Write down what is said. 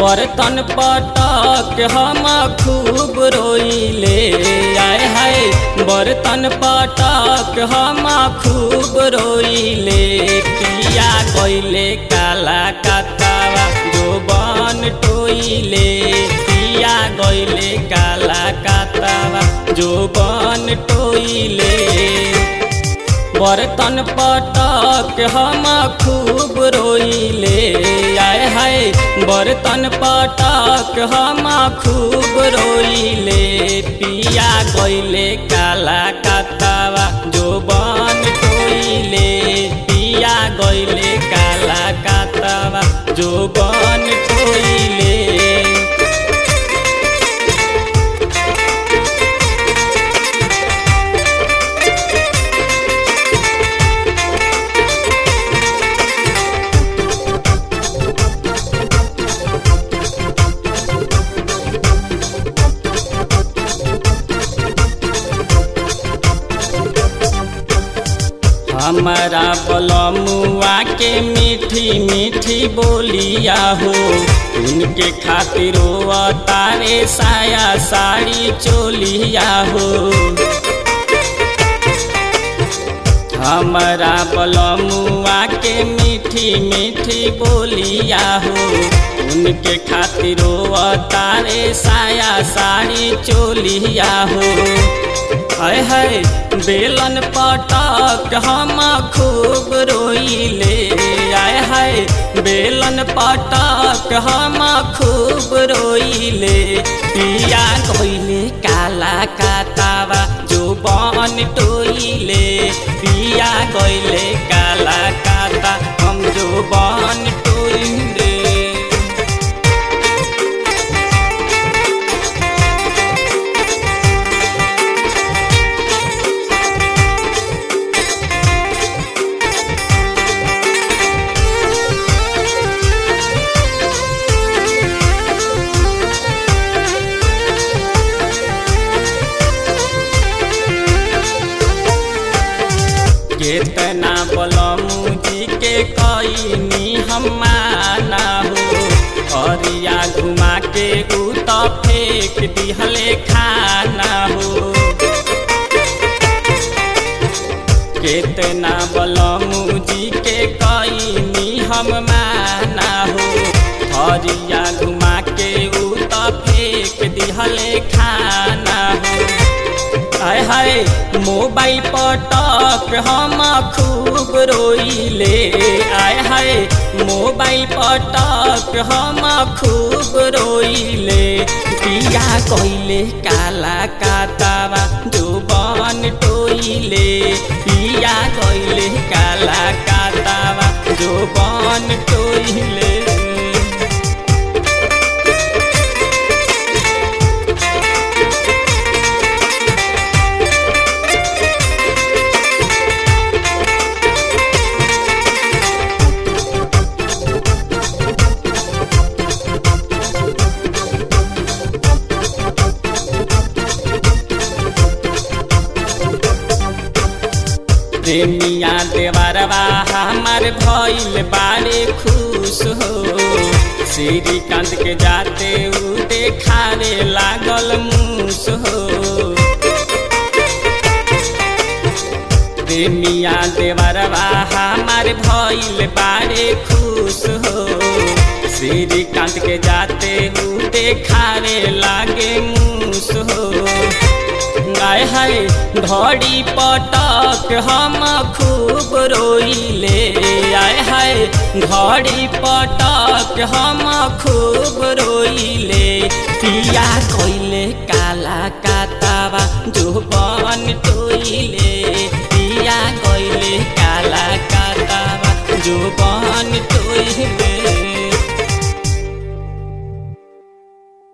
बर्तन पटक हम खूब रोइले आय हाय बर्तन पटक हम खूब रोइले पिया गइले काला कतावा जो बन टोइले पिया गइले काला कतावा जो बन टोइले बर्तन पटक हम खूब रोइले आय हाय बर्तन पटक हम खूब रोइले पिया गइले काला कतावा जो बन टोइले पिया गइले काला कतावा जो बन टोइले हमारा बलमुआ के मीठी मीठी बोलिया हो उनके खातिर तारे साया साड़ी चोलिया हो हमारा बलमुआ के मीठी मीठी बोलिया हो उनके खातिर तारे साया साड़ी चोलिया हो हाय हाय बेलन पटक हम खूब रोइले आय हाय बेलन पटक हम खूब रोइले पिया गइले काला कातावा जो बन टोइले पिया गइले काला काता हम जो बन टोइले केतना बलमू जी के कईनी हम माना हो अरिया घुमा के उ त फेंक दिहले खाना हो केतना बलमू जी के कईनी हम माना हो अरिया घुमा के उ त फेंक दिहले खाना हो हाय हाय मोबाइल पटक हम खूब रोइले आय हाय मोबाइल पटक हम खूब रोइले पिया कइले काला कातावा जो बन टोइले पिया कइले काला कातावा जो बन टोइले प्रेमिया देवरवा हमार भइल बारे खुश हो श्रीकांत के जाते उ देखारे लागल मूस हो प्रेमिया देवरवा हमार भइल बारे खुश हो श्रीकांत के जाते उ देखारे लागे मूस हो आय हाय घड़ी पटक हम खूब रोइले आय हाय घड़ी पटक हम खूब रोइले पिया कइले काला कातावा जो बन टोइले